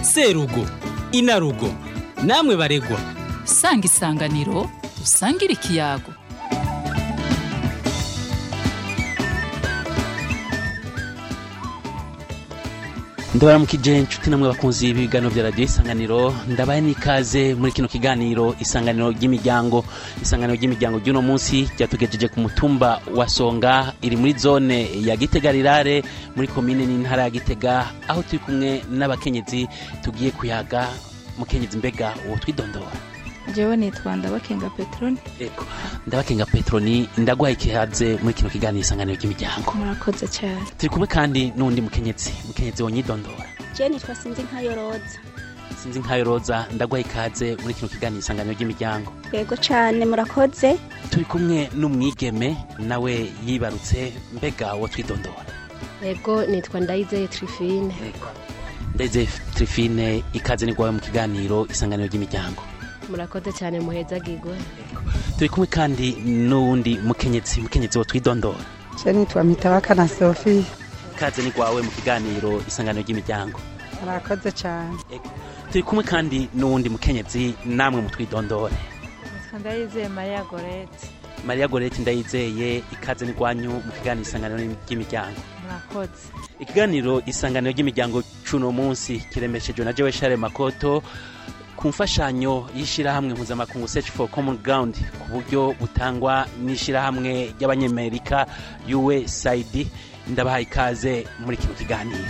serugo inarugo namwe baregwa sanga isanganiro dusangire ikiyago ndabaramukije inshuti namwe bakunzi b'ibiganiro bya radiyo isanganiro ndabaye n'ikaze muri kino kiganiro isanganiro ry'imiryango isanganiro ry'imiryango ry'uno munsi ryatugejeje ku mutumba wa songa iri muri zone ya gitega rirare muri komine n'intara ya gitega aho turi kumwe n'abakenyezi tugiye kuyaga mukenyezi mbega uwo twidondora jewe nitwa ndabakenga peteroni ego ndabakenga petroni ndaguhaye ikihaze muri kino kiganiro isanganiro ry'imiryango murakoze cyane turi kumwe kandi n'uwundi mukenyezi mukenyezi wonyidondora je nitwa sinzi nkayo roza sinzi nkayo roza ndaguhaye ikaze muri kino kiganiro isanganiro ry'imiryango yego cane murakoze turi kumwe n'umwigeme nawe yibarutse mbega uwo twidondora ego nitwa ndayizeye trifine ndeze trifine ikaze ni mu kiganiro isanganiro ry'imiryango murakoze cyane muhezagirwe turi kumwe kandi n'uwundi mukenyezi mukenyezi wo twidondora je nitwa mitabaka na sofi ikaze ni mu kiganiro isanganiro ry'imiryango murakoze cyane turi kumwe kandi n'uwundi mukenyezi namwe mutwidondore ndayizeye mariya gorete mariya gorete ndayizeye ikaze ni mu kiganiro isanganiro ry'imiryango murakoze ikiganiro isanganiro ry'imiryango c'uno munsi kiremeshejwe na jewe share makoto ku mfashanyo y'ishyirahamwe mpuzamakungu search for common ground ku buryo butangwa n'ishyirahamwe ry'abanyamerika usaid ndabahaye ikaze muri kino kiganiro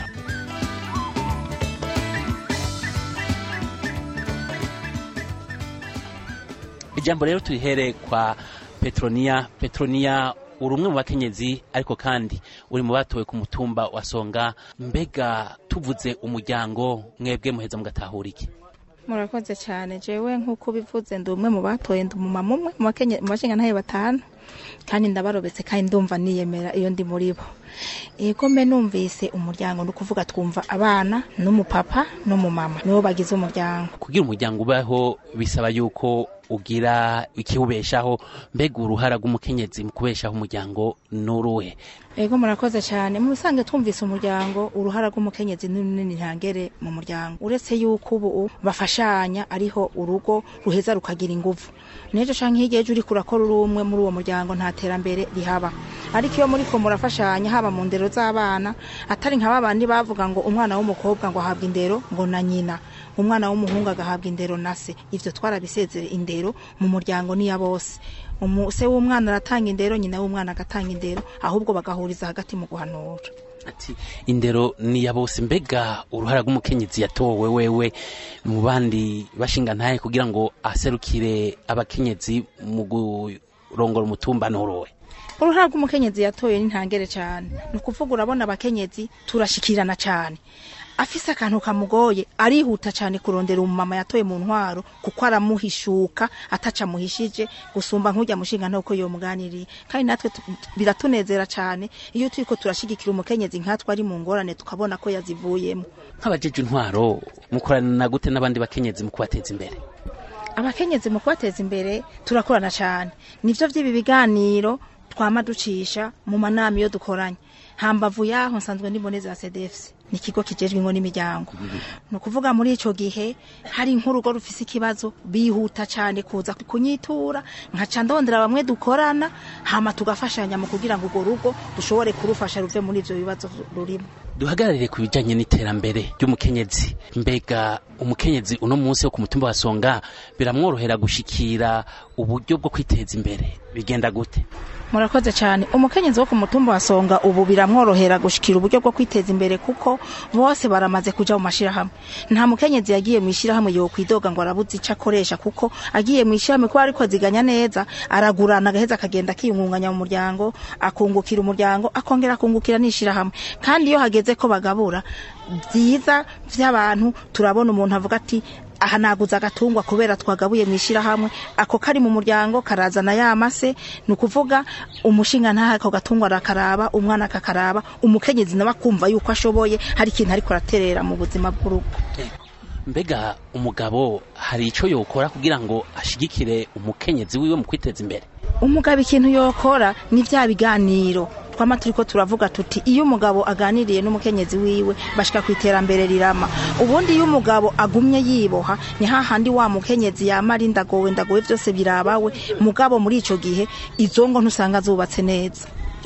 ijambo rero turihere kwa petroniya petroniya uri umwe mu bakenyezi ariko kandi uri mu batowe ku mutumba wa songa mbega tuvuze umuryango mwebwe muheza mugatahura iki murakoze cyane jewe nk'uko ubivuze ndi umwe mu batoye ndi umumama umwe mu bakenye- mu bashingantahe batanu kandi ndabarobetse kandi ndumva niyemera iyo ndi muri bo ego mbe numvise umuryango ni ukuvuga twumva abana n'umupapa n'umumama nibo bagize umuryango kugira umuryango ubaho bisaba yuko ugira ikiwubeshaho mbega uruhara rw'umukenyezi mu kubeshaho umuryango n'uruhe ego murakoze cyane mu bisanzwe twumvise umuryango uruhara rw'umukenyezi ni runini ntangere mu muryango uretse yuko ubu bafashanya ariho urugo ruheza rukagira inguvu n'ejo canke hirya ejo uriko urakora uri umwe muri uwo muryango nta terambere rihaba ariko iyo muriko murafashanya haba mu ndero z'abana atari nka babandi bavuga ngo umwana w'umukobwa ngo ahabwa indero ngo na nyina umwana w'umuhungu agahabwa indero na se ivyo twarabisezere indero mu muryango niya bose Umu- se w'umwana aratanga indero nyina w'umwana agatanga indero ahubwo bagahuriza hagati mu guhanura ati indero ni ya bose mbega uruhara rw'umukenyezi yatowe wewe mu bandi bashinga ntahe kugira ngo aserukire abakenyezi mu kurongora umutumba n'uruwe uruhara rw'umukenyezi yatoye ni ntangere cyane ni ukuvuga urabona abakenyezi turashikirana cyane afise akantu kamugoye arihuta cyane kurondera umumama yatoye mu ntwaro kuko aramuhishuka ataca muhishije gusumba nk'ujya mushinga ntako yomuganiriye kandi natwe tu- biratunezera cyane iyo turiko turashigikira umukenyezi nkatwe ari mu ngorane tukabona ko yazivuyemo nk'abajeje intwaro mukorana gute n'abandi bakenyezi mu kubateza imbere abakenyezi mu kubateza imbere turakorana cyane nivyo vy'ibi biganiro twama ducisha mu manama iyo dukoranye hambavu yaho nsanzwe ndiboneza ya CDFC ni ikigo kijejwe ingo n'imiryango ni ukuvuga muri ico gihe hari nk'urugo rufise ikibazo bihuta cyane kuza kunyitura nkaca ndondera bamwe dukorana hama tugafashanya mu kugira ngo urwo rugo dushobore kurufasha ruve muri ivyo bibazo rurimo duhagararire ku bijanye n'iterambere ry'umukenyezi mbega umukenyezi uno munsi wo ku mutumba wa songa biramworohera gushikira uburyo bwo kwiteza imbere bigenda gute murakoze cyane umukenyezi wo ku mutumba wa songa ubu biramworohera gushikira uburyo bwo kwiteza imbere kuko bose baramaze kuja mu mashirahamwe nta mukenyezi yagiye mu ishirahamwe yo kwidoga ngo arabuze ico akoresha kuko agiye mu ishirahamwe kuba ariko ziganya neza aragurana agaheza akagenda akiyungunganya mu muryango akungukira umuryango akongera akungukira n'ishirahamwe kandi iyo hageze ko bagabura byiza vy'abantu turabona umuntu avuga ati aha naguze agatungwa kubera twagabuye mu ishyirahamwe ako kari mu muryango karazana ya mase ni ukuvuga umushinga ntaha ako gatungwa arakaraba umwana akakaraba umukenyezi nawe akumva yuko ashoboye hari ikintu ariko araterera mu buzima bw'urugo mbega umugabo hari ico yokora kugira ngo ashigikire umukenyezi wiwe mu kwiteza imbere umugabo ikintu yokora ni bya biganiro twama turiko turavuga tuti iyo umugabo aganiriye n'umukenyezi wiwe bashika ku iterambere rirama ubundi iyo umugabo agumye yiboha ni hahandi wa mukenyezi yama ari ndagowe ndagowe vyose birabawe mugabo muri ico gihe izo ngo ntusanga zubatse neza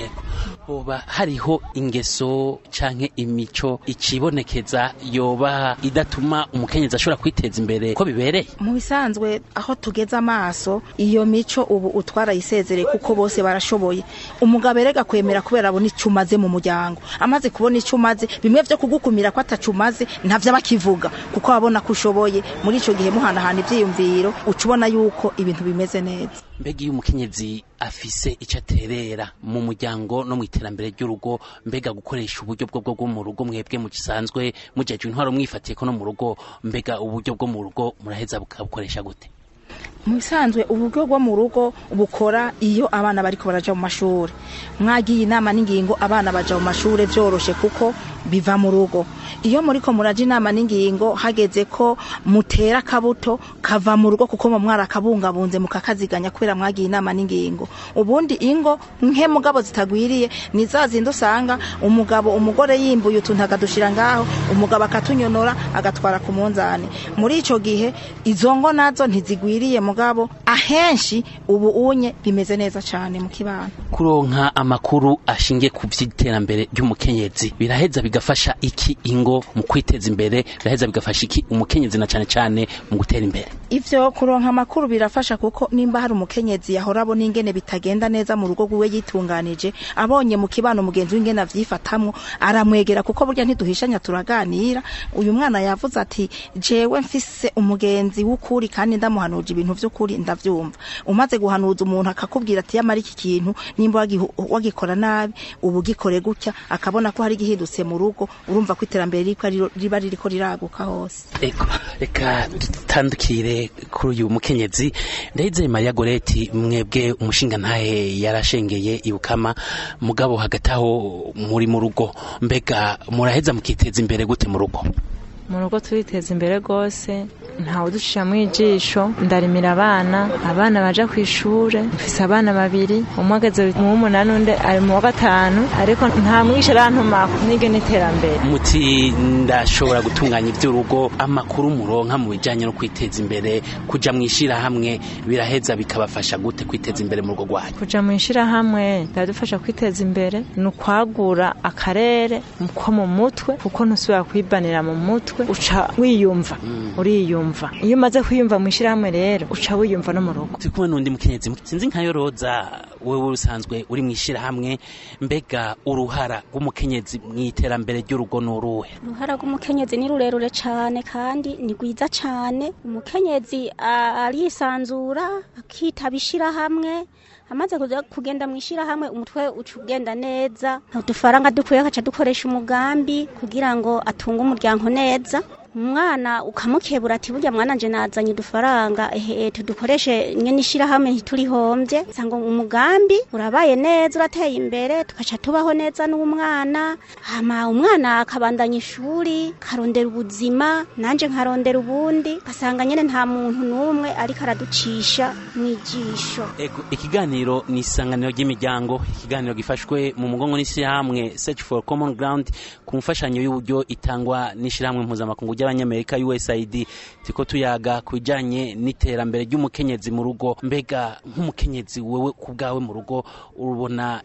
hoba hariho ingeso canke imico icibonekeza yoba idatuma umukenyezi ashobora kwiteza imbere ko bibereye mu bisanzwe aho tugeze amaso iyo mico ubu utwara yisezereye kuko bose barashoboye umugabo erega kwemera kubera abona icyo umaze mu muryango amaze kubona icyo umaze bimwe vyo kugukumira ko atacu umaze ntavyo bakivuga kuko abona ko ushoboye muri ico gihe muhanahana ivyiyumviro uca ubona yuko ibintu bimeze neza mbega iyo umukenyezi afise icyo aterera mu muryango no mu iterambere ry'urugo mbega gukoresha uburyo bwo bwo mu rugo mwebwe mu gisanzwe mujejwe intwaro mwifatiye ko no mu rugo mbega uburyo bwo mu rugo muraheza bukabukoresha gute mu bisanzwe uburyo bwo mu rugo bukora iyo abana bariko baraja mu mashuri mwagiye inama n'ingingo abana baja mu mashuri vyoroshe kuko biva mu rugo iyo muriko muraja inama n'ingingo hageze ko mutera akabuto kava mu rugo kuko mu mwara kabungabunze mukakaziganya kubera mwagiye inama n'ingingo ubundi ingo nke mugabo zitagwiriye ni za zindi usanga umugabo umugore yimbuye utuntu akadushira ngaho umugabo akatunyonora agatwara ku munzani muri ico gihe izo ngo nazo ntizigwiriye mugabo ahenshi ubu unye bimeze neza cane mu kibano kuronka amakuru ashingiye ku vy'iterambere ry'umukenyezi biraheza bigafasha iki ingo mu kwiteza imbere biraheza bigafasha iki umukenyezi na cane cane mu gutera imbere ivyo kuronka amakuru birafasha kuko nimba hari umukenyezi yahora abona ingene bitagenda neza mu rugo rwiwe yitunganije abonye mu kibano mugenzi w'ingene avyifatamwo aramwegera kuko burya ntiduhishanya turaganira uyu mwana yavuze ati jewe mfise umugenzi w'ukuri kandi ndamuhanuje ibintu vy'ukuri ndavyumva umaze guhanuza umuntu akakubwira ati yamara iki kintu nimba wagihu- wagikora nabi ubu gikore gutya akabona ko hari igihindutse mu rugo urumva ko iterambere ririko riro- riba ririko riraguka hose Eko, reka dutandukire kuri uyu mukenyezi ndayizeye Maria Goreti mwebwe umushinga ntahe yarashengeye ibukama mugabo hagati aho muri mu rugo mbega muraheza mukiteza imbere gute mu rugo mu rugo turiteza imbere rwose ntawe uducisha mu ijisho ndarimira abana abana baja ku ishure mfise abana babiri umwe ageze mu w'umunani undi ari mu wa gatanu ariko nta mwisha arantumako nige n'iterambere muti ndashobora gutunganya iby'urugo amakuru muronka mu bijyanye no kwiteza imbere kuja mu ishyirahamwe biraheza bikabafasha gute kwiteza imbere mu rugo rwanyu kuja mu ishirahamwe biradufasha kwiteza imbere ni ukwagura akarere ko mu mutwe kuko ntusubira kwibanira mu mutwe uca wiyumva uriyumva iyo umaze kwiyumva mu ishirahamwe rero uca wiyumva no mu rugo turi kumwe n'undi mukenyezi sinzi nka yoroza wewe usanzwe uri mu ishyirahamwe mbega uruhara rw'umukenyezi mu iterambere ry'urugo ni uruhe uruhara rw'umukenyezi ni rurerure cyane kandi ni rwiza cyane umukenyezi a- arisanzura akitaba ishirahamwe amaze kuja kugenda mu ishirahamwe umutwe uca ugenda neza udufaranga dukuye akaca dukoresha umugambi kugira ngo atunge umuryango neza umwana ukamukebura ati burya mwana nje nazanye udufaranga ehe tudukoreshe nyene ishirahamwe ntiturihombye sanga umugambi urabaye neza urateye imbere tugaca tubaho neza n'umwana hama umwana akabandanya ishuri karondera ubuzima nanje nkarondera ubundi gasanga nyene nta muntu n'umwe ariko araducisha mw'ijisho Ego, ikiganiro ni isanganiro ry'imiryango ikiganiro gifashwe mu mugongo n'ishyirahamwe search for common ground ku mfashanyo y'uburyo itangwa n'ishyirahamwe mpuzamakungu ry'abanyamerika usaid turiko tuyaga ku bijanye n'iterambere ry'umukenyezi mu rugo mbega nk'umukenyezi wewe ku bwawe mu rugo urubona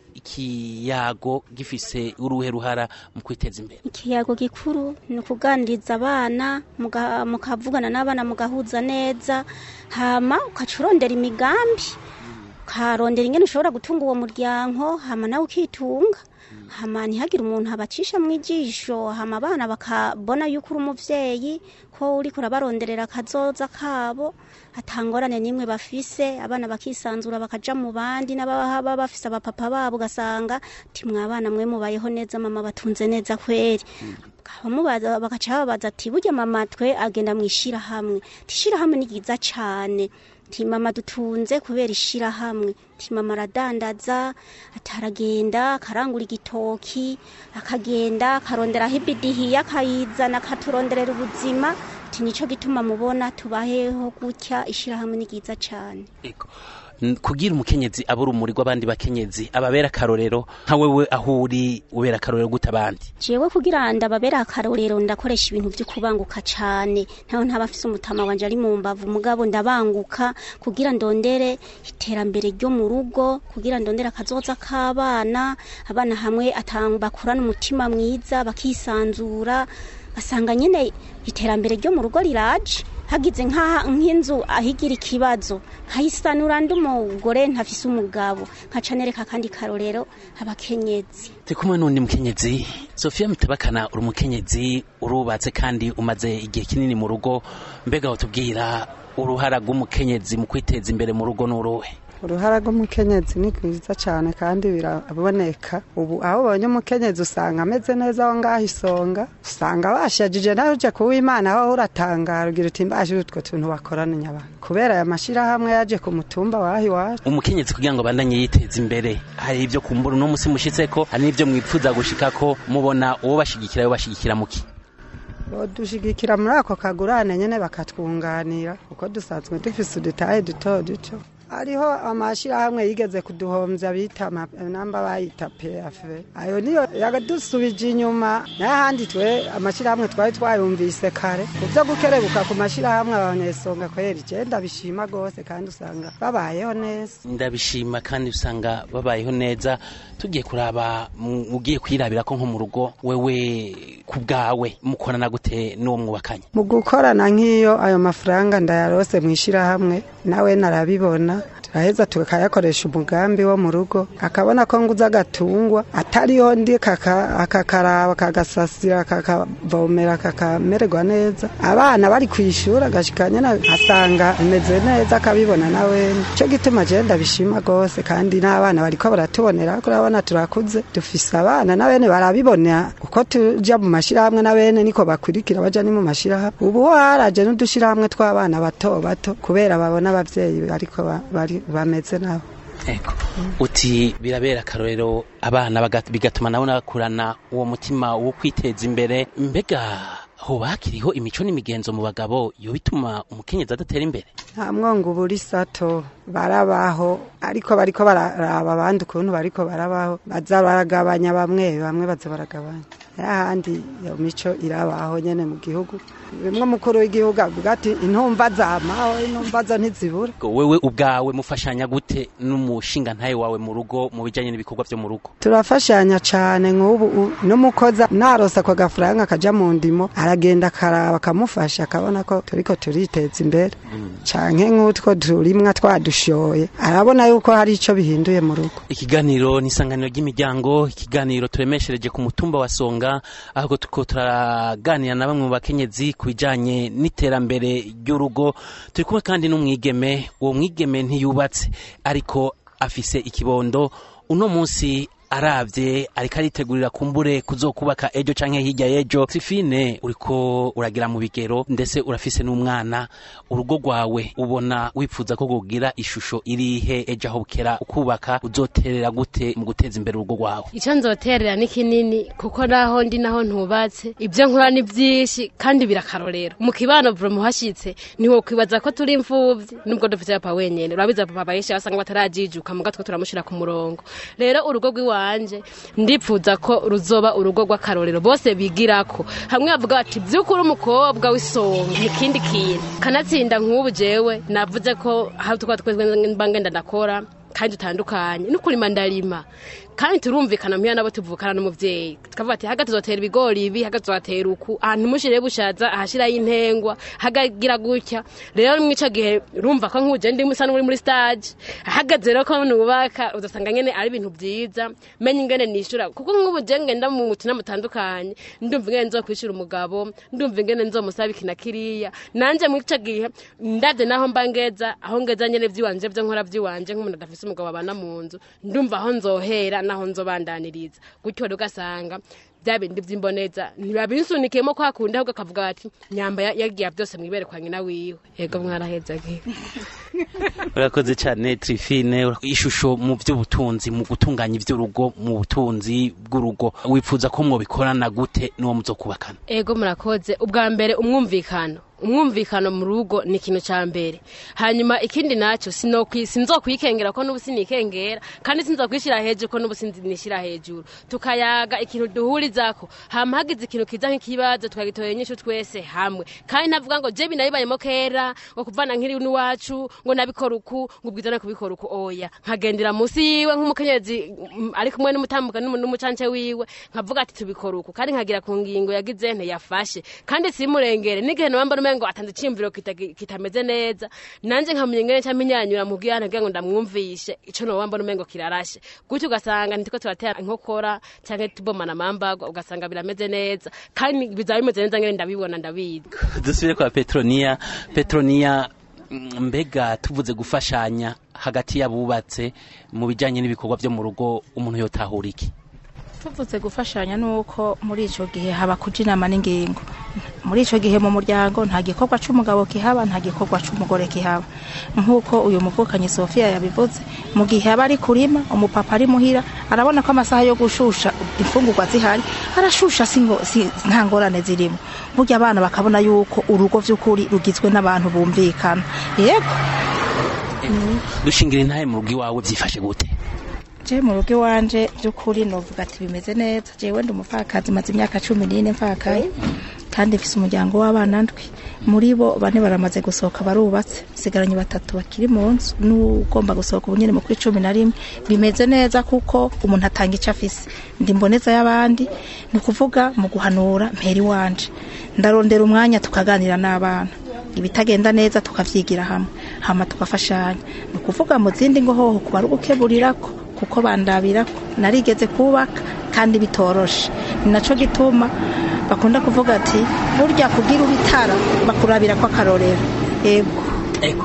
ikiyago gifise uruhe ruhara mu kwiteza imbere ikiyago gikuru ni ukuganiriza abana muga- mukavugana n'abana mugahuza neza hama ukaca urondera imigambi ukarondera ingene ushobora gutunga uwo muryango hama nawe ukitunga hama ntihagire umuntu abacisha mu ijisho hama abana bakabona yuko uri umuvyeyi ko uriko urabaronderera akazoza kabo atangorane n'imwe bafise abana bakisanzura bakaja mu bandi n'ababa bafise abapapa babo ugasanga ti mwabana mwe mubayeho neza mama batunze neza kweri bamubaza bagaca babaza ati burya mama twe agenda mu ishirahamwe ti ishirahamwe ni ryiza cane ti mama dutunze kubera ishirahamwe ti mama aradandaza ataragenda akarangura igitoki akagenda akarondera hibidihiye akayizana akaturonderera ubuzima ti nico gituma mubona tubaheho gutya ishirahamwe ni ryiza cane Ego. N- kugira umukenyezi aba urumuri rw'abandi bakenyezi ababera akarorero nka wewe aho uri ubera akarorero gute abandi jewe kugira ndababera akarorero ndakoresha ibintu vyo kubanguka cane ntaho ntaba mfise umutama wanje ari mu mbavu mugabo ndabanguka kugira ndondere iterambere ryo mu rugo kugira ndondere akazoza k'abana abana hamwe atanga bakurana umutima mwiza bakisanzura basanga nyene iterambere ryo mu rugo riraje hagize nka- nk'inzu ahigira ikibazo nkayisanura ndi umugore ntafise umugabo nkaca nereka kandi karorero abakenyezi turi kumwe n'undi mukenyezi sofiya mitabakana uri umukenyezi urubatse kandi umaze igihe kinini mu rugo mbega watubwira uruhara rw'umukenyezi mu kwiteza imbere mu rugo n'uruhe uruhara rw'umukenyezi ni rwiza cyane kandi biraboneka ubu aho ubonye umukenyezi usanga ameze neza aho ngaho isonga usanga bashajije nawe uje kuwimana aho uratangara ugira uti mbashije utwo tuntu bakorana abantu kubera aya mashyirahamwe yaje ku mutumba waho iwacu umukenyezi kugira ngo abandanye yiteza imbere hari ibyo kumbura uno musi mushitse ko hari n'ibyo mwipfuza gushika ko mubona uwo bashigikira yo bashigikira muki dushigikira muri ako kagurane nyine bakatwunganira kuko dusanzwe dufise udutahe duto duto hariho amashyirahamwe yigeze kuduhombya bita ama- namba bayita peyafe ayo niyo yadusubije inyuma n'ahandi twe amashyirahamwe twari twayumvise kare ku byo gukerebuka ku mashyirahamwe abanyesonga kwera igenda bishima rwose kandi usanga babayeho neza ndabishima kandi usanga babayeho neza tugiye kuraba mu- ugiye kwirabira ko nko mu rugo wewe ku bwawe mukorana gute n'uwo mwubakanye mu gukorana nk'iyo ayo mafaranga ndayarose mu ishyirahamwe nawe narabibona turaheza tukayakoresha umugambi wo mu rugo akabona ko nguze agatungwa atariho ndi kaka- akakaraba kagasasira kakavomera kakamererwa neza abana bari ku ishuri agashika nyine asanga ameze neza akabibona nawe cyo gituma je ndabishima rwose kandi n'abana bariko baratubonera ko urabona turakuze dufise abana na bene barabibona uko tuja mu mashirahamwe na bene niko bakurikira baja ni mu mashirahamwe ubu ho haraje n'udushirahamwe tw'abana bato bato kubera babona abavyeyi ariko ba- bari bameze nabo Ego. uti birabera akarorero abana baga- bigatuma nabo nabakurana uwo mutima wo kwiteza imbere mbega hoba hakiriho imico n'imigenzo mu bagabo yo bituma umukenyezi adatera imbere nta mwongo ubura isato barabaho ariko bariko bararaba abandi ukuntu bariko barabaho baza baragabanya bamwe bamwe baza baragabanya ahandi iyo mico irabaho nyene mu gihugu bimwe umukuru w'igihugu avuga ati intumva zamaho intumva zo ntizibura Ngo wewe ubwawe mufashanya gute n'umushinga ntaye wawe mu rugo mu bijanye n'ibikorwa vyo mu rugo turafashanya cane nk'ubu u- n'umukozi narose ako gafaranga kaja mu ndimo aragenda akaraba akamufasha akabona ko turiko turiteza imbere canke nk'utwo turimwa twadushoye arabona yuko hari ico bihinduye mu rugo ikiganiro ni isanganiro ry'imiryango ikiganiro turemeshereje ku mutumba wa songa ahubwo tuko turaganira na bamwe mu bakenyezi ku bijanye n'iterambere ry'urugo turi kumwe kandi n'umwigeme uwo mwigeme ntiyubatse ariko afise ikibondo uno munsi aravye ariko aritegurira kumbure kuzokubaka ejo canke hirya y'ejo sifine uriko uragira mu bigero ndetse urafise n'umwana urugo rwawe ubona wifuza ko kugira ishusho irihe ejo aho bukera ukubaka uzoterera gute mu guteza imbere urugo rwawe icyo nzoterera ni kinini kuko naho ndi naho ntubatse ibyo nkora ni byinshi kandi birakarorero mu kibano vuba muhashyitse ntiwokwibaza ko turi imfubyi nubwo dufite papa wenyine urabiza papa benshi basanga batarajijuka mu gatwe turamushyira ku murongo rero urugo rw'iwanje ndipfuza ko ruzoba urugo rw'akarorero bose bigirako hamwe bavuga bati by'ukuri umukobwa w'isonga ni ikindi kintu kanatsinda nk'ubu jewe navuze ko aho tukaba twese mba ngenda ndakora kandi dutandukanye no kurima ndarima kandi turumvikana muhira nabo tuvukana n'umuvyeyi tukavuga ati haga tuzotera ibigori ibi haga tuzotera uku ahantu mushire bushaza ahashiraho intengwa hagagira gutya rero mwico gihe urumva ko nkuje ndi musa n'uri muri stage hagaze rero ko nubaka uzasanga nyene ari ibintu vyiza menye ingene nishura kuko nk'ubu je ngenda mu mutina mutandukanye ndumva ingene nzokwishura umugabo ndumva ingene nzomusaba iki na kiriya nanje mwico gihe ndavye naho mba ngeza aho ngeza nyene vyiwanje vyo nkora vyiwanje nk'umuntu adafise umugabo babana mu nzu ndumva aho nzohera naho nzobandaniriza gutyo rero ugasanga bya bindi vy'imboneza ntibabinsunikiyemo kwa kundi ahubwo akavuga bati nyamba ya- yagiye vyose mwibere kwa nyina wiwe yego mwaraheza gihe urakoze cyane trifine ishusho mu by'ubutunzi mu gutunganya iby'urugo mu butunzi bw'urugo wifuza ko mwobikorana gute n'uwo muzokubakana ego murakoze ubwa mbere umwumvikano umwumvikano mu rugo ni ikintu cya mbere hanyuma ikindi nacyo sinokwi- sinzokwikengera ko n'ubu sinikengera kandi sinzokwishyira hejuru ko n'ubu sinishyira hejuru tukayaga ikintu duhurizako hama hagize ikintu kiza nk'ikibazo tukagitorera inyishu twese hamwe kandi ntavuga ngo je binabibayemo kera ngo kuvana nkiri n'iwacu ngo nabikora uku ngo ubwizane kubikora uku oya nkagendera munsi yiwe nk'umukenyezi mm, ari kumwe n'umutambuka n'umu- n'umucance wiwe nkavuga ati tubikora uku kandi nkagira ku ngingo yagize nte yafashe kandi simurengere n'igihe nabamba numengo atanze iciyumviro kita- kitameze neza nanje nkamenya ingene nca minyanyura mubwira ntagira ngo ndamwumvishe ico nobamba numengo kirarashe gutyo ugasanga ntitiko turatera inkokora canke tubomana amambagwa ugasanga birameze neza kandi bizaba bimeze neza ngene ndabibona ndabizi dusubire kwa petroniya petroniya mm, mbega tuvuze gufashanya hagati y'abubatse mu bijyanye n'ibikorwa byo mu rugo umuntu yotahura iki tuvuze gufashanya nuko muri ico gihe haba kuja inama n'ingingo muri ico gihe mu muryango nta gikorwa c'umugabo kihaba nta gikorwa c'umugore kihaba nk'uko uyu muvukanyi Sofia yabivuze mu gihe aba ari kurima umupapa ari muhira arabona ko amasaha yo gushusha imfungurwa zihari arashusha singo si, nta ngorane zirimo burya abana bakabona yuko urugo vy'ukuri rugizwe n'abantu bumvikana yego dushingira intahe mu rugo iwawe byifashe gute je mu rugo iwanje by'ukuri novuga ati bimeze neza jewe ndi umupfakazi maze imyaka cumi n'ine mfakaye kandi mfise umuryango w'abana ndwi muri bo bane baramaze gusohoka barubatse sigaranye batatu bakiri mu nzu n'ugomba gusohoka ubu nyene mu kuri cumi na rimwe bimeze neza kuko umuntu atanga ico afise ndi mboneza y'abandi ni ukuvuga mu guhanura mpera iwanje ndarondera umwanya tukaganira n'abana ibitagenda neza tukavyigira hamwe hama tugafashanya ni ukuvuga mu zindi ngo hoho kuba ari ugukeburirako kuko bandabirako narigeze kubaka kandi bitoroshe ni naco gituma bakunda kuvuga ati burya kugira ubitara bakurabirako akarorero ego ego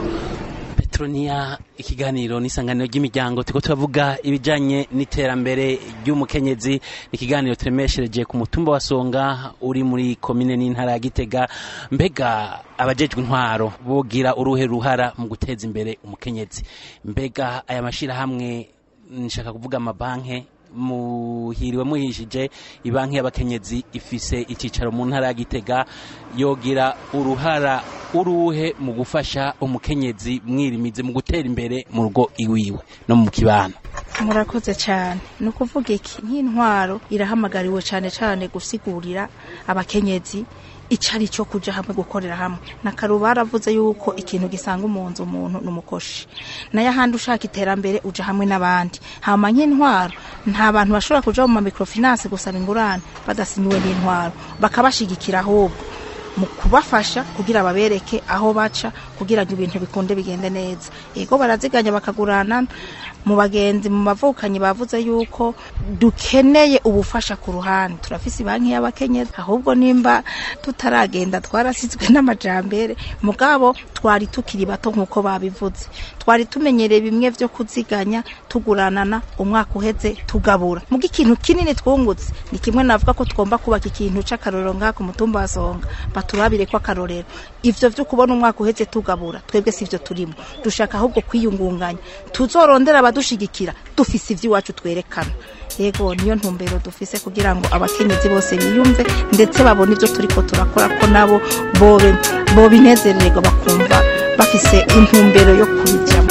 petroniya ikiganiro n'isanganiro ry'imiryango turiko turavuga ibijanye n'iterambere ry'umukenyezi ni ikiganiro turemeshereje ku mutumba wa songa uri muri komine n'intara ya gitega mbega abajejwe intwaro bogira uruhe ruhara mu guteza imbere umukenyezi mbega aya mashirahamwe nshaka kuvuga amabanke muhiriwe muhishije ibanki y'abakenyezi ifise icyicaro mu ntara ya gitega yogira uruhara uruhe mu gufasha umukenyezi mwirimize mu gutera imbere mu rugo iwiwe no mu kibano murakoze cyane ni ukuvuga iki nk'intwaro irahamagariwe cyane cyane gusigurira abakenyezi icari cyo kuja hamwe gukorera hamwe na karu baravuze yuko ikintu gisanga umunzu umuntu numukoshi nayo ahandi ushaka iterambere uja hamwe n'abandi hama nk'intwaro nta bantu bashobora kuja mu microfinance gusaba ingurane badasinyiwe n'intwaro bakabashigikira ahubwo mu kubafasha kugira babereke aho baca kugira ngo ibintu bikunde bigende neza ego baraziganya bakagurana mu bagenzi mu bavukanyi bavuze yuko dukeneye ubufasha ku ruhande turafise banki y'abakenyezi ahubwo nimba tutaragenda twarasizwe n'amajambere mugabo twari tukiri bato nk'uko babivuze twari tumenyereye bimwe vyo kuziganya tuguranana umwaka uheze tugabura muga ikintu kinini twungutse ni kimwe navuga ko tugomba kubaka ikintu c'akarorero ngaha ku mutumba wa songa baturabire ko akarorero ivyo vyo kubona umwaka uheze tugabura twebwe sivyo turimo dushaka ahubwo kwiyungunganya tuzorondera abadushigikira dufise ivy'iwacu twerekana yego niyo ntumbero dufise kugira ngo abakenyezi bose biyumve ndetse babone ivyo turiko turakora ko nabo bobe bobinezerererwa bakumva bafise intumbero yo kubijamo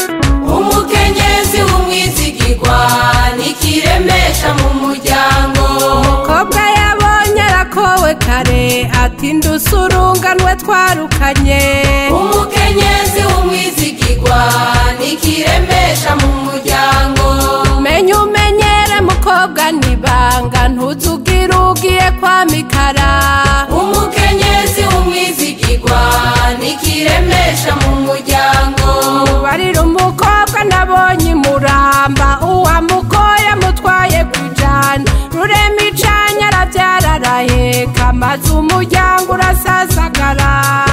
umukenyezi w'umwizigirwa nikiremesha mu muryango umukobwa yabonye arakowe kare ati ndusurunganwe twarukanye umukenyezi w'umwizigirwa nikiremesha mu muryango menya umenyere mukobwa nibanga ntuzugire ugiye kwa mikara umukenyezi w'umwizigirwa nikiremesha mu muryango barira umukobwa nabonye imuramba uwamugoye mutwaye kujana rurema icanya arabyara araheka maze umuryango urasasagara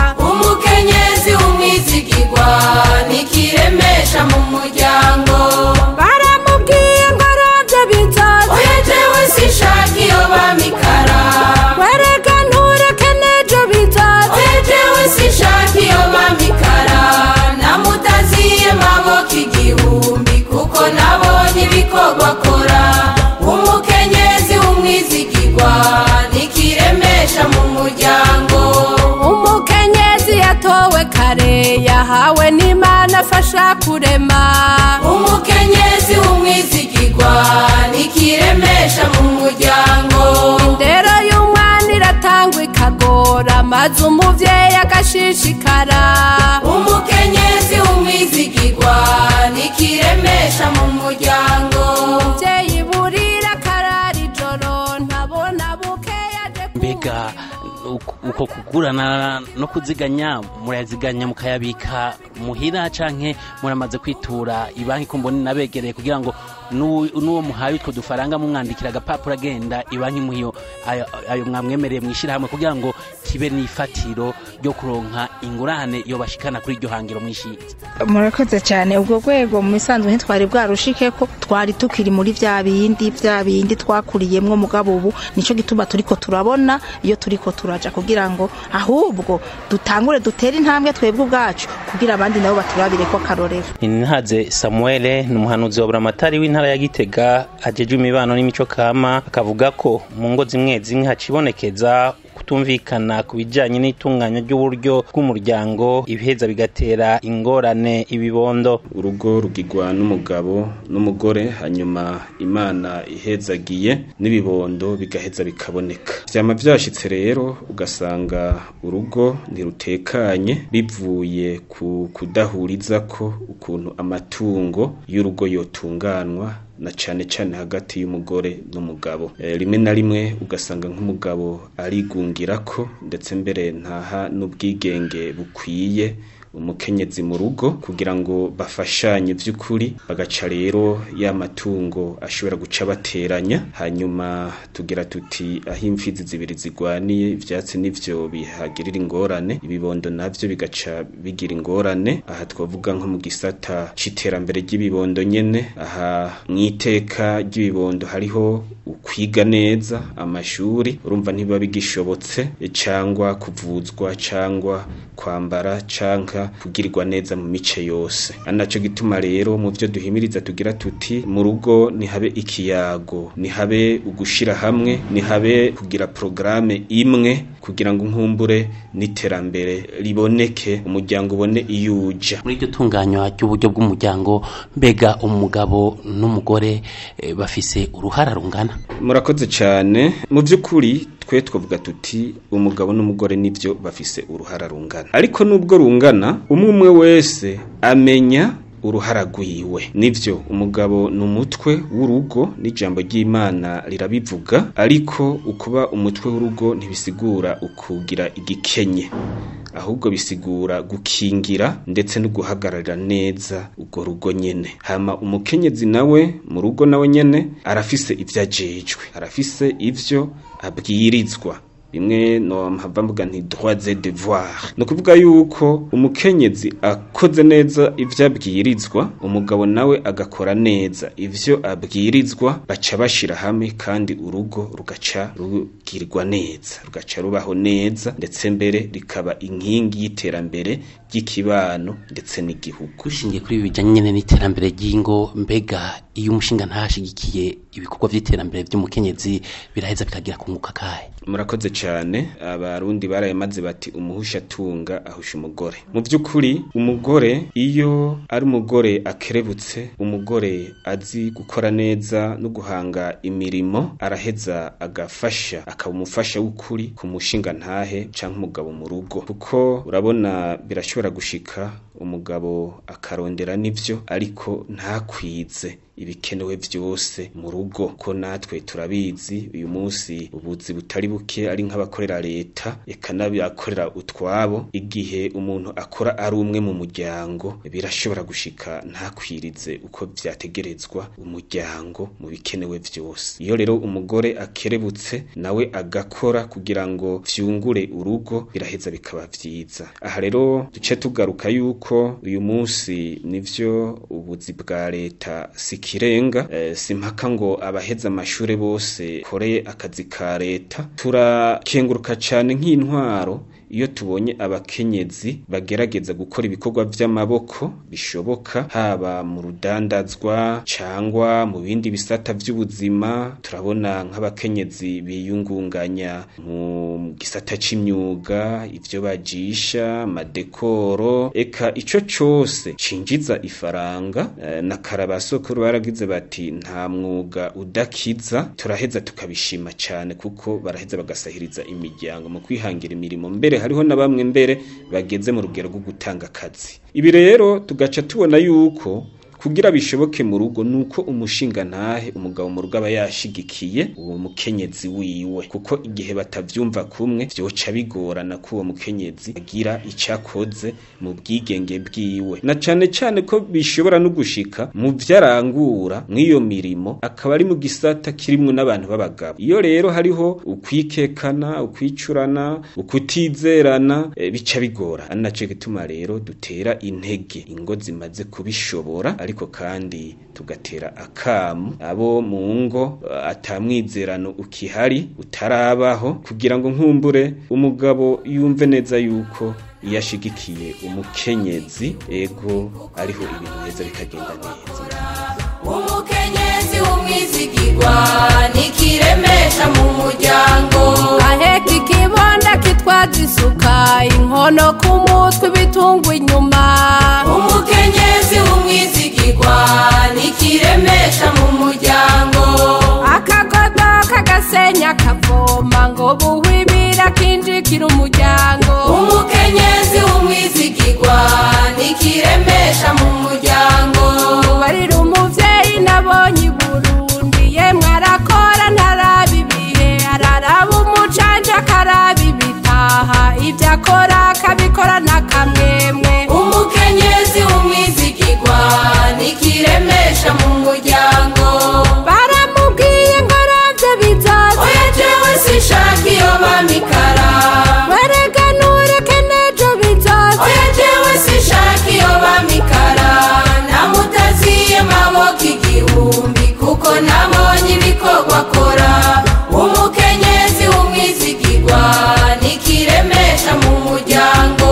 umukenyezi w'umwizigirwa nikiremesha mu muryango baramubwiye ngo arabye bizoza oya jewe sinshaka iyo bamikara wereka ntureke n'ejo bizoza oya jewe sinshaka iyo bamikara namutaziye maboko igihumbi kuko nabonye ibikorwa akora umukenyezi w'umwizigirwa nikiremesha mu muryango umukenyezi yahawe n'imana afasha kurema umukenyezi w'umwizigirwa nikiremesha mu muryango indero y'umwana iratangwa ikagora maze umuvyeyi agashishikara umukenyezi w'umwizigirwa nikiremesha mu muryango umuvyeyi burira akarara ijoro ntabona bukeya aje mbega uko- uko kugurana no kuziganya murayaziganya mukayabika muhira canke muramaze kwitura ibanki ko mbona nabegereye kugira ngo n'uwo n'uwo muhaye utwo dufaranga mumwandikira agapapuro agenda ibanki muhiyo ayo, ayo mwamwemereye mwishirahamwe kugira ngo kibe n'ifatiro ryo kuronka ingurane iyo bashikana kuri iryo hangiro mwishize murakoze cyane ubwo rwego mu misanzu ntitwari bwarushike ko twari tukiri muri bya bindi bya bindi twakuriyemwo mugabo ubu nico gituma turiko turabona iyo turiko turaja kugira ngo ahubwo dutangure dutere intambwe twebwe ubwacu kugira abandi nabo baturabire ko akarorero Inhaze Samuel ni umuhanuzi wa buramatari w'intara ya Gitega ajejwe imibano n'imico kama akavuga ko mu ngo zimwe zimwe hacibonekeza kutumvikana ku bijyanye n'itunganya ry'uburyo bw'umuryango ibiheza bigatera ingorane ibibondo urugo rugigwa n'umugabo n'umugore hanyuma imana ihezagiye n'ibibondo bigaheza bikaboneka vyama vyashitse rero ugasanga urugo ntirutekanye bivuye ku kudahuriza ko ukuntu amatungo y'urugo yotunganwa na cane cane hagati y'umugore n'umugabo e, rimwe na rimwe ugasanga nk'umugabo arigungira ko ndetse mbere ntaha n'ubwigenge bukwiye umukenyezi mu rugo kugira ngo bafashanye vy'ukuri bagaca rero ya matungo ashobora guca bateranya hanyuma tugira tuti aho imfizi zibiri zigwaniye ivyatsi nivyo bihagirira ingorane ibibondo navyo bigaca bigira ingorane aha twavuga nko mu gisata c'iterambere ry'ibibondo nyene aha mw'iteka ry'ibibondo hariho ukwiga neza amashuri urumva ntibiba bigishobotse cangwa kuvuzwa cangwa kwambara canka kugirirwa neza mu mice yose anaco gituma rero mu vyo duhimiriza tugira tuti mu rugo nihabe ikiyago nihabe ugushira hamwe nihabe kugira programe imwe kugira ngo nkumbure n'iterambere riboneke umuryango ubone iyuja muri iryo tunganywa ry'uburyo bw'umuryango mbega umugabo n'umugore eh, bafise uruhara rungana murakoze cyane mu by'ukuri twe twavuga tuti umugabo n'umugore nibyo bafise uruhara rungana ariko nubwo rungana umwe umwe wese amenya uruhara rwiwe nivyo umugabo ni umutwe w'urugo n'ijambo ry'imana rirabivuga ariko ukuba umutwe w'urugo ntibisigura ukugira igikenye ahubwo bisigura gukingira ndetse no guhagararira neza urwo rugo nyene hama umukenyezi nawe mu rugo nawe nyene arafise ivyo ajejwe arafise ivyo abwirizwa bimwe no mpava mvuga nti droits et devoirs no kuvuga yuko umukenyezi akoze neza ivyo abwirizwa umugabo nawe agakora neza ivyo abwirizwa baca bashira hamwe kandi urugo rugaca rugirwa neza rugaca rubaho neza ndetse mbere rikaba inkingi y'iterambere ry'ikibano ndetse n'igihugu dushingiye kuri ibi bijyanye nyine n'iterambere ry'ingo mbega iyo umushinga ntashyigikiye ibikorwa by'iterambere by'umukenyezi biraheza bikagira kunguka kahe murakoze cyane abarundi barayamaze bati umuhusha atunga ahusha umugore mu by'ukuri umugore iyo ari umugore akerebutse umugore azi gukora neza no guhanga imirimo araheza agafasha akaba umufasha w'ukuri ku mushinga ntahe cyangwa umugabo mu rugo kuko urabona birashobora gushika umugabo akarondera n'ibyo ariko ntakwize ibikenewe byose mu rugo ko natwe turabizi uyu munsi ubuzi butari buke ari nk'abakorera leta eka n'abakorera utwabo igihe umuntu akora ari umwe mu muryango birashobora gushika ntakwirize uko byategerezwa umuryango mu bikenewe byose iyo rero umugore akerebutse nawe agakora kugira ngo vyungure urugo biraheza bikaba vyiza aha rero duce tugaruka yuko uyu munsi nivyo ubuzi bwa leta sikirenga e, simpaka ngo abaheza amashure bose koreye akazi ka leta turakenguruka cane nk'intwaro iyo tubonye abakenyezi bagerageza gukora ibikorwa vy'amaboko bishoboka haba mu rudandazwa cangwa mu bindi bisata vy'ubuzima turabona nk'abakenyezi biyungunganya mu gisata c'imyuga ivyo bajisha amadekoro eka ico cose cinjiza ifaranga eh, na karabasokuru baragize bati nta mwuga udakiza turaheza tukabishima cane kuko baraheza bagasahiriza imiryango mu kwihangira imirimo mbere hariho na bamwe mbere bageze mu rugero rwo gutanga akazi ibi rero tugaca tubona yuko kugira bishoboke mu rugo nuko umushinga ntahe umugabo mu rugo aba yashigikiye uwo mukenyezi wiwe kuko igihe batavyumva kumwe vyoca bigorana ko uwo mukenyezi agira icakoze mu bwigenge bwiwe na cane cane ko bishobora no gushika mu vyarangura mw'iyo mirimo akaba ari mu gisata kirimwo n'abantu b'abagabo iyo rero hariho ukwikekana ukwicurana ukutizerana e, bica bigora ari naco gituma rero dutera intege ingo zimaze kubishobora ariko kandi tugatera akamu abo mu ngo uh, atamwizerano ukihari utarabaho kugira ngo nkumbure umugabo yumve neza yuko iyo ashigikiye umukenyezi ego ariho ibintu neza bikagenda neza umukenyezi w'umwizigirwa nikiremesha mu muryango aheka ikibonda kitwaza isuka inkono ku mutwe ibitungwa inyuma umukenyezi w'umwizigirwa nikiremesha mu muryango akagodo kagasenya kavoma ngo buhwibira kinjikira umuryango umukenyezi w'umwizigirwa nikiremesha mu muryango barira umuvyeyi nabonye i burundi yemwe arakora ntaraba ibihe araraba umucanja akaraba ibitaha ibyo akora akabikora n'akamwemwe umukenyezi w'umwizigirwa nikiremesha mu muryango baramubwiye ngo aravye bizoza oya jewe sinshaka iyo bamikara werega ntureke n'ejo bizoza oya jewe sinshaka iyo bamikara namutaziye maboko igihumbi kuko nabonye ibikorwa akora umukenyezi w'umwizigirwa nikiremesha mu muryango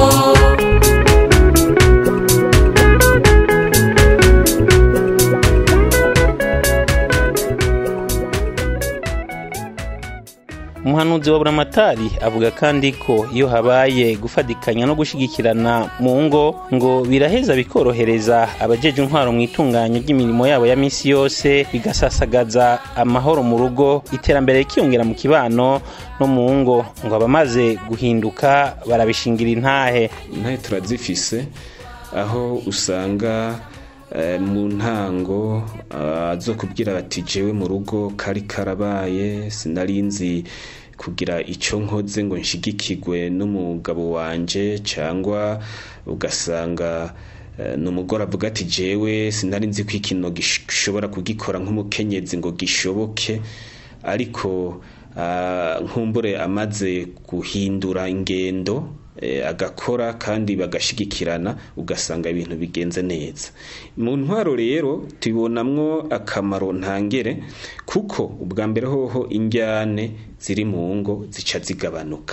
umuhanuzi wa buramatari avuga kandi ko iyo habaye gufatikanya no gushigikirana mu ngo ngo biraheza bikorohereza abajeje intwaro mu itunganya ry'imirimo yabo ya misi yose bigasasagaza amahoro mu rugo iterambere rikiyongera mu kibano no mu ngo ngo abamaze guhinduka barabishingira intahe intahe turazifise aho usanga eh, mu ntango ah, zo kubwira bati jewe mu rugo kari karabaye sinarinzi kugira icyo nkoze ngo nshigikirwe n'umugabo wanje cyangwa ugasanga eh, ni umugore avuga ati jewe sinari nzi ko ikintu gishobora kugikora nk'umukenyezi ngo gishoboke ariko ah, nkumbure amaze guhindura ingendo eh, agakora kandi bagashigikirana ugasanga ibintu bigenze neza mu ntwaro rero tubonamwo akamaro ntangere kuko ubwa mbere hoho injyane ziri mu ngo zica zigabanuka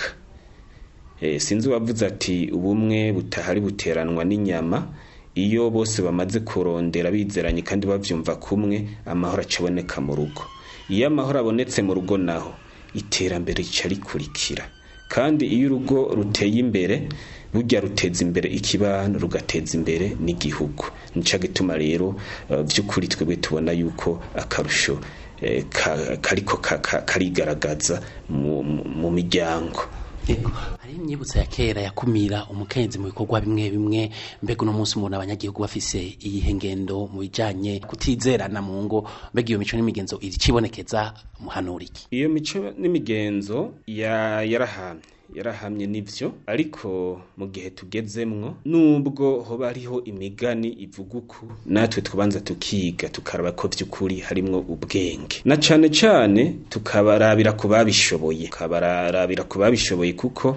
Eh, sinzi uwavuze ati ubumwe butahari buteranwa n'inyama iyo bose bamaze kurondera bizeranye kandi bavyumva kumwe amahoro acaboneka mu rugo iyo amahoro abonetse mu rugo naho iterambere rica rikurikira kandi iyo urugo ruteye imbere burya ruteza imbere ikibano rugateza imbere n'igihugu nica gituma rero uh, vy'ukuri twebwe tubona yuko akarusho eh, ka- kariko ka- ka- karigaragaza mu, mu, mu miryango hari imyibutso ya kera yakumira umukenyezi mu bikorwa bimwe bimwe mbega uno munsi umuntu abanyagihugu bafise iyihe ngendo mu bijanye kutizerana mu ngo mbega iyo mico n'imigenzo iricibonekeza muhanura iki iyo mico n'imigenzo ya yarahamye yarahamye nivyo ariko mu gihe tugezemwo nubwo hoba hariho imigani ivuga uku natwe tubanza tukiga tukaraba ko vy'ukuri harimwo ubwenge na cane cane tukabarabira ku babishoboye tukabarabira ku babishoboye kuko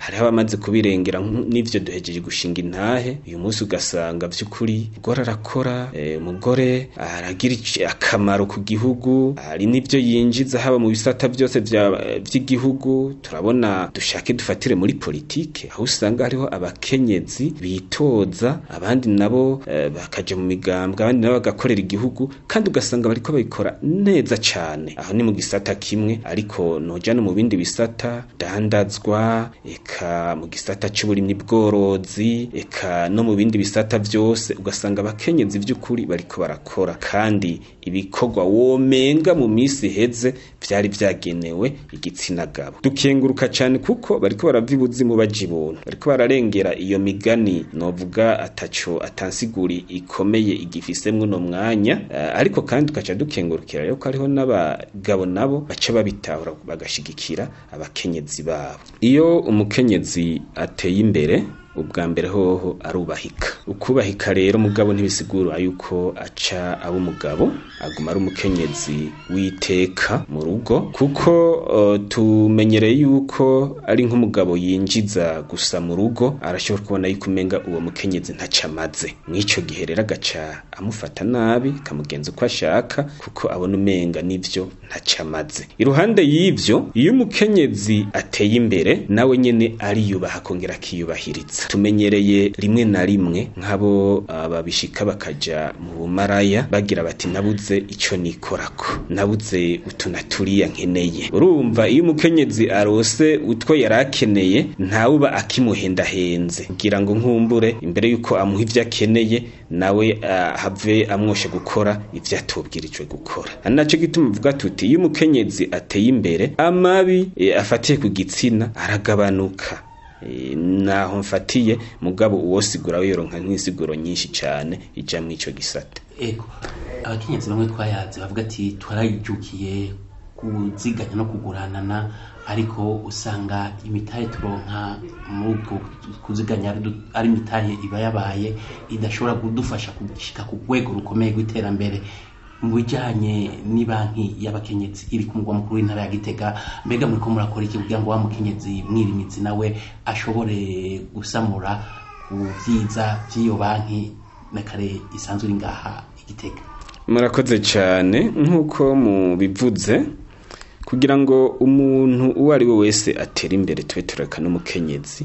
hariho abamaze kubirengera nk- n'ivyo duhejeje gushinga intahe uyu munsi ugasanga vy'ukuri umugore arakora eh, umugore aragira ic- akamaro ku gihugu hari n'ivyo yinjiza haba mu bisata byose vya- vy'igihugu turabona dushake dufatire muri politike aho usanga hariho abakenyezi bitoza abandi nabo eh, bakaja mu migambwe abandi nabo bagakorera igihugu kandi ugasanga bariko babikora neza cane aho ni mu gisata kimwe ariko noja no mu bindi bisata dandazwa eka mu gisata c'uburimyi bworozi eka no mu bindi bisata vyose ugasanga abakenyezi vy'ukuri bariko barakora kandi ibikorwa womenga mu misi iheze vyari vyagenewe igitsina gabo dukenguruka cane kuko bariko barava ibuzimu baja ibuntu bariko bararengera iyo migani novuga ataco atansiguri ikomeye igifisemwo no mwanya eh, ariko kandi tukaca dukengurukira rero ko hariho n'abagabo nabo baca babitahura bagashigikira abakenyezi babo iyo umukenyezi ateye imbere ubwa mbere hoho arubahika ukubahika rero mugabo ntibisigura yuko aca aba umugabo aguma ari umukenyezi witeka mu rugo kuko uh, tumenyereye yuko ari nk'umugabo yinjiza gusa mu rugo arashobora kubona yuko umenga uwo mukenyezi ntaca amaze mw'ico gihe rero agaca amufata nabi kamugenza uko ashaka kuko abona umenga nivyo ntaca amaze iruhande y'ivyo iyo umukenyezi ateye imbere nawe nyene ariyubaha akongera akiyubahiriza tumenyereye rimwe na rimwe nk'abo ah, babishika bakaja mu bumaraya bagira bati nabuze ico nikorako nabuze utu na turiya nkeneye urumva iyo umukenyezi arose utwo yari akeneye ntawuba akimuhendahenze kugira ngo nkumbure imbere yuko amuha ivyo akeneye nawe ah, have amwoshe gukora ivyo atubwirijwe gukora ari naco gituma uvuga tuti iyo umukenyezi ateye imbere amabi eh, afatiye ku gitsina aragabanuka Eh, naho mfatiye mugabo uwosigura wiyoronka nk'isiguro nyinshi cane ija mw'ico gisata ego abakenyezi bamwe twayazi bavuga ati twarayijukiye kuziganya no kuguranana ariko usanga imitahe turonka muri ubwo kuziganya ari du- ari imitahe iba yabaye idashobora kudufasha gushika ku rwego rukomeye rw'iterambere mu bijyanye n'ibanki y'abakenyezi iri ku mugwa mukuru w'intara ya gitega mbega muri ko murakora iki kugira ngo wa mukenyezi mwirimizi nawe ashobore gusamura ku byiza by'iyo banki na kare isanzwe iri ngaha igitega murakoze cyane nk'uko mubivuze kugira ngo umuntu uwo ari we wese atere imbere tube tureka n'umukenyezi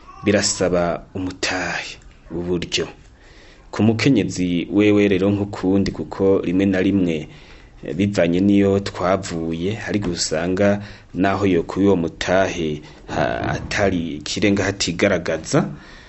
birasaba umutahe uburyo ku mukenyezi wewe rero nk'ukundi kuko rimwe na rimwe eh, bivanye n'iyo twavuye hari gusanga naho yo kuri uwo mutahe ha- atari ikirenga hatigaragaza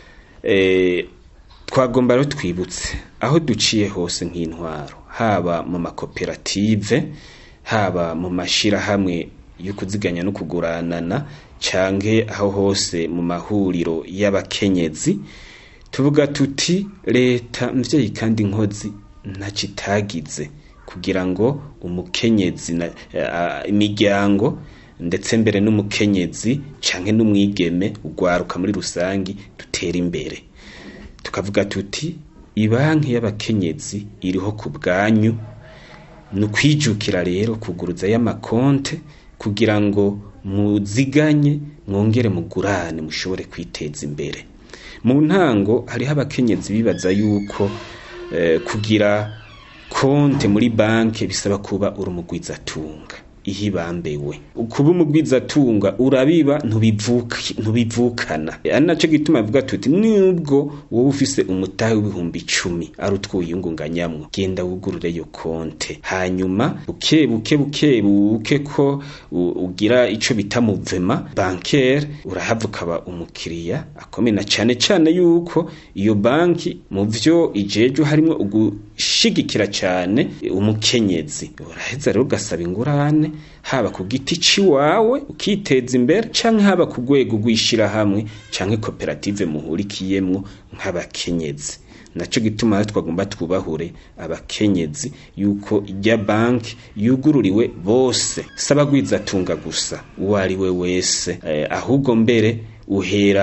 eh, twagomba rero twibutse aho duciye hose nk'intwaro haba mu makoperative haba mu mashirahamwe yo kuziganya no kuguranana canke aho hose mu mahuriro y'abakenyezi tuvuga tuti leta mvyeyi kandi nkozi ntacyo itagize kugira ngo umukenyezi na eh, imiryango ndetse mbere n'umukenyezi canke n'umwigeme ugwaruka muri rusangi dutera imbere tukavuga tuti ibanki y'abakenyezi iriho ku bwanyu ni ukwijukira rero kuguruza y'amakonte kugira ngo muziganye mwongere mugurane mushobore kwiteza imbere mu ntango hariho abakenyezi bibaza yuko eh, kugira konte muri banki bisaba kuba uri umugwizatunga ihibambewe kuba umugwizatunga urabiba ntubivuka- ntubivukana ari naco gituma avuga tuti nubwo wowe ufise umutahe w'ibihumbi icumi ari utwo wiyungunganyamwo genda wugurure iyo konte hanyuma buke buke buke buke ko u- ugira ico bita muvema bancaire urahava ukaba umukiriya akomeye na cane cane yuko iyo banki mu vyo ijejwe harimwo ugushigikira cane umukenyezi uraheza rero ugasaba ingurane haba ku giti ciwawe ukiteza imbere canke haba ku rwego rw'ishirahamwe canke koperative muhurikiyemwo nk'abakenyezi naco gituma rero twagomba twubahure abakenyezi yuko ijya banki yugururiwe bose saba gwizatunga gusa uwo ari we wese eh, ahubwo mbere uhera ku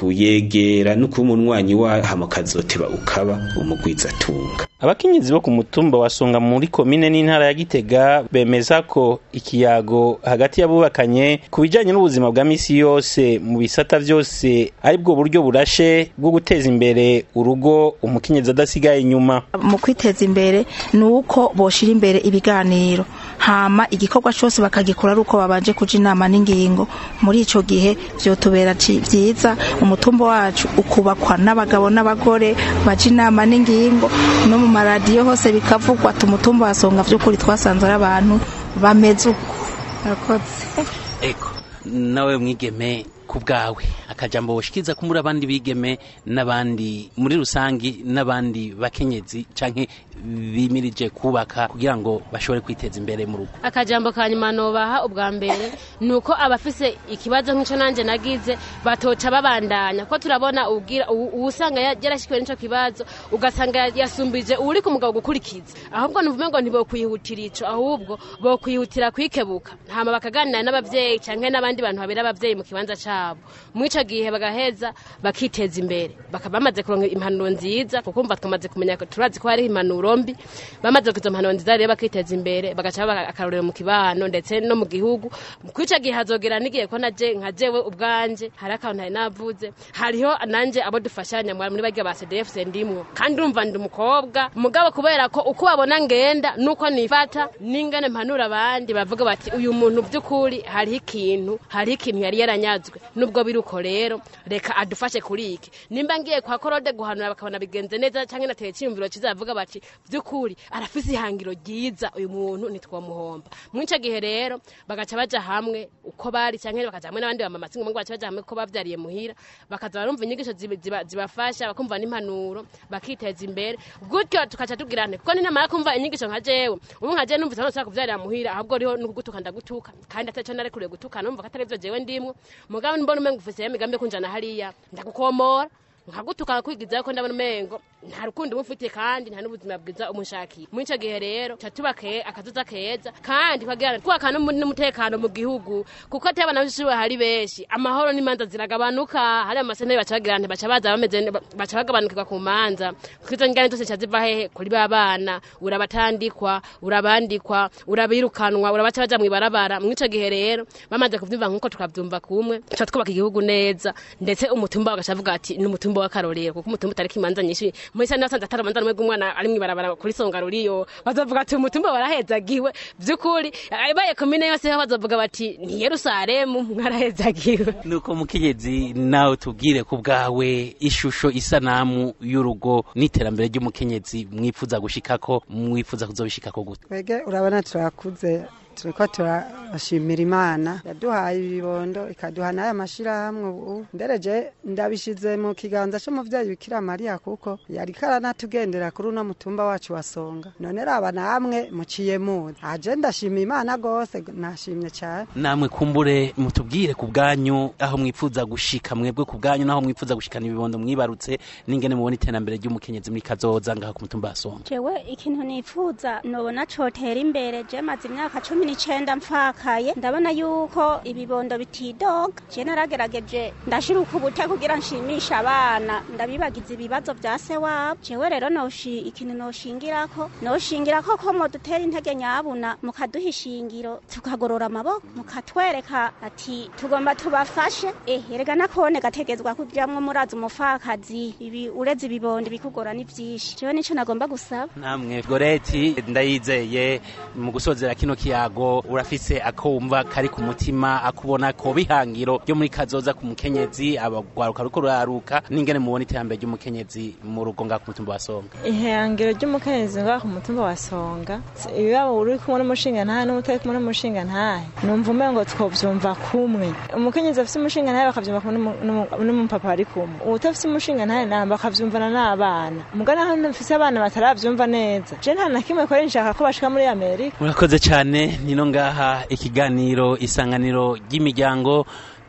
kuyegera no kuba umunywanyi wayo hama ukazoteba ukaba umugwizatunga abakenyezi bo ku mutumba wa songa muri komine n'intara ya gitega bemeza ko ikiyago hagati y'abubakanye ku bijyanye n'ubuzima bwa misi yose mu bisata byose ari bwo buryo burashe bwo guteza imbere urugo umukenyezi adasigaye inyuma mu kwiteza imbere ni uko boshira imbere ibiganiro hama igikorwa cyose bakagikora ari uko babanje kuja inama n'ingingo muri ico gihe vyotubera ci- vyiza umutumba wacu ukubakwa n'abagabo n'abagore baja inama n'ingingo no mu maradiyo hose bikavugwa ati umutumba wasonga vy'ukuri twasanze ari abantu bameze uko Murakoze. eko nawe mwigeme ku bwawe akajambo woshikiriza ko muri abandi bigeme n'abandi muri rusangi n'abandi bakenyezi canke bimirije kubaka kugira ngo bashobore kwiteza imbere mu rugo akajambo ka nyuma nobaha ubwa mbere ni uko abafise ikibazo nk'icyo nanjye nagize batoca babandanya ko turabona ubwira uwu- uwusanga ya- yarashyikiwe n'icyo kibazo ugasanga ya- yasumbije uri ku mugabo gukurikiza ahubwo nuvume ngo ntibokwihutira ico ahubwo bokwihutira kwikebuka hama bakaganira n'abavyeyi canke n'abandi bantu babera abavyeyi mu kibanza cabo muri ico gihe bagaheza bakiteza imbere bakaba bamaze kuronka impanuro nziza kuko umva twamaze kumenya ko turazi ko hariho impanuro mbi bamaze kuza impanuro nziza rero bakiteza imbere bagaca baba akarorero mu kibano ndetse no mu gihugu kuri ico gihe hazogera n'igihe ko naje nka jewe ubwanje hari akantu nari navuze hariho nanje abo dufashanya muri muri barya ba CDF ndimwo kandi urumva ndi umukobwa mugabo kubera ko uko babona ngenda nuko nifata n'ingane mpanura abandi bavuga bati uyu muntu by'ukuri hariho ikintu hariho ikintu yari yaranyazwe nubwo biri uko rero reka adufashe kuri iki nimba ngiye kwa korode guhanura bakabona bigenze neza cyangwa nateye icyiyumviro kizavuga bati by'ukuri arafise ihangiro ryiza uyu muntu ntitwamuhomba muri icyo gihe rero bagaca baja hamwe uko bari cyangwa bakaja hamwe n'abandi bamama singo ngo baca baja hamwe ko bavyariye muhira bakaza barumva inyigisho ziba- ziba- zibafasha bakumva n'impanuro bakiteza imbere gutyo tukaca tugira nte kuko ninamara kumva inyigisho nka jewe ubu nka jewe numvise ntushaka kuvyarira muhira ahubwo riho nukugutuka ndagutuka kandi ataco narekuriye gutuka numva ko atari vyo jewe ndimwo mugabo mbona umengo ufise imigambi yo kunjana hariya ndagukomora nkagutuka kwigizayo ko ndabona umengo nta rukundo umufitiye kandi nta n'ubuzima bwiza umushakiye muri icyo gihe rero tuba tubake akazuza keza kandi tukagira twubaka n'umu- n'umutekano mu gihugu kuko atari abana b'ishuri hari benshi amahoro n'imanza ziragabanuka hari amasenteri baca bagira nti baca baza bameze ne- baca bagabanukirwa ku manza kuko izo ngane zose zica ziva hehe kuri ba bana urabatandikwa urabandikwa urabirukanwa urabaca baja mw'ibarabara muri ico gihe rero bamaze kuvyumva nk'uko tukavyumva kumwe tuca twubaka igihugu neza ndetse umutumba bagaca avuga ati ni umutumba w'akarorero kuko umutumba utariko imanza nyinshi muri sani nasanze atari amanza n'umwe bw'umwana ari mw'ibarabara kuri songa ruriyo bazovuga ati umutumba warahezagiwe vy'ukuri ibaye komine yose ho bazovuga bati ni yerusalemu mwarahezagiwe nuko mukenyezi nawe tubwire ku bwawe ishusho isanamu y'urugo n'iterambere ry'umukenyezi mwifuza gushikako mwifuza kuzobishikako gute twege urabona turakuze turiko turashimira imana yaduhaye ibibondo ikaduha n'aya mashirahamwe ubu ndereje ndabishize mu kiganza c'umuvyeyi bikira mariya kuko yariko aranatugendera kuri uno mutumba wacu wa songa none raba namwe muciye muzi aje ndashima imana gose nashimye cane namwe kumbure mutubwire ku bwanyu aho mwifuza gushika mwebwe ku bwanyu naho mwifuza gushikana ibibondo mwibarutse n'ingene mubona iterambere ry'umukenyezi muri kazoza ngaha ku mutumba wa songa jewe ikintu nifuza nobona cotera imbere je maze imyaka cumi n'icenda mfakaye ndabona yuko ibibondo bitidoga je naragerageje ndashira ukubute kugira nshimisha abana ndabibagiza ibibazo vya se wabo jewe rero noshi ikintu noshingirako noshingirako ko modutera intege nyabuna mukaduha ishingiro tukagorora amaboko mukatwereka ati tugomba tubafashe eh erega nakone gategezwa kujamwo murazi umupfakazi ibi ureze ibibondo bikugora ni vyinshi jewe nico nagomba gusaba namwe goreti ndayizeye mu gusozera kino kiyago urafise akumva kari ku mutima akubona ko bihangiro ryo muri kazoza ku mukenyezi abagwaruka ruko ruraruka n'ingene mubona iterambere ry'umukenyezi mu rugo ngaha ku mutumba wa songa ihangiro ry'umukenyezi ngaho ku mutumba wa songa ibibabo uri kumwe n'umushinga ntahe n'utari kumwe n'umushinga ntahe numva umengo twovyumva kumwe umukenyezi afise umushinga ntahe bakavyumva kumwe n'umu- n'umu- n'umupapa bari kumwe uwutafise umushinga ntahe nawe bakavyumvana n'abana mugana aho mfise abana bataravyumva neza je nta na kimwe kore nshaka ko bashika muri amerika murakoze cyane nino ngaha ikiganiro isanganiro ry'imiryango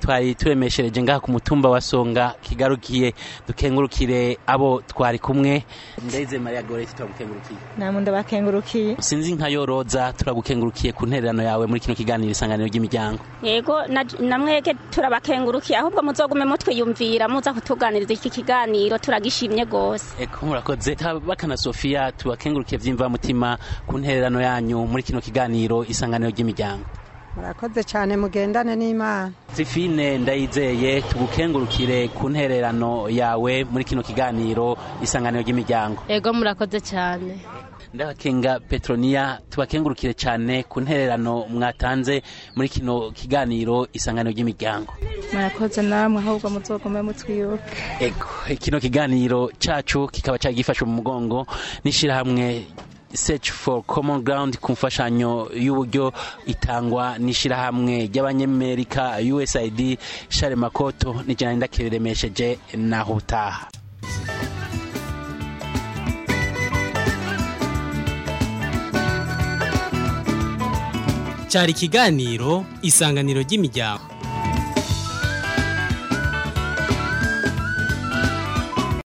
twari turemeshereje ngaha ku mutumba wa songa kigarukiye dukengurukire abo twari kumwe ndeze maria goreti turagukengurukiye namwe ndabakengurukiye sinzi nka yoroza turagukengurukiye ku ntererano yawe muri kino kiganiro isanganiro ry'imiryango yego na- namwege turabakengurukiye ahubwo muzogume mutwiyumvira muza kutuganiriza iki kiganiro turagishimye gose eko murakoze bakana sofia tubakengurukiye vy'imvamutima ku ntererano yanyu muri kino kiganiro isanganiro ry'imiryango murakoze cyane mugendane n'imana zifine ndayizeye tugukengurukire ku ntererano yawe muri kino kiganiro isanganiro ry'imiryango ego murakoze cyane ndabakenga petroniya tubakengurukire cyane ku ntererano mwatanze muri kino kiganiro isanganiro ry'imiryango murakoze namwe ahubwo muzogume mutwibuke ego kino kiganiro cacu kikaba cyari gifashwe mu mugongo n'ishirahamwe search for common ground ku mfashanyo y'uburyo itangwa n'ishirahamwe ry'abanyamerika usaid share makoto n'ijana ndakiremesheje naho utaha cyari ikiganiro isanganiro ry'imiryango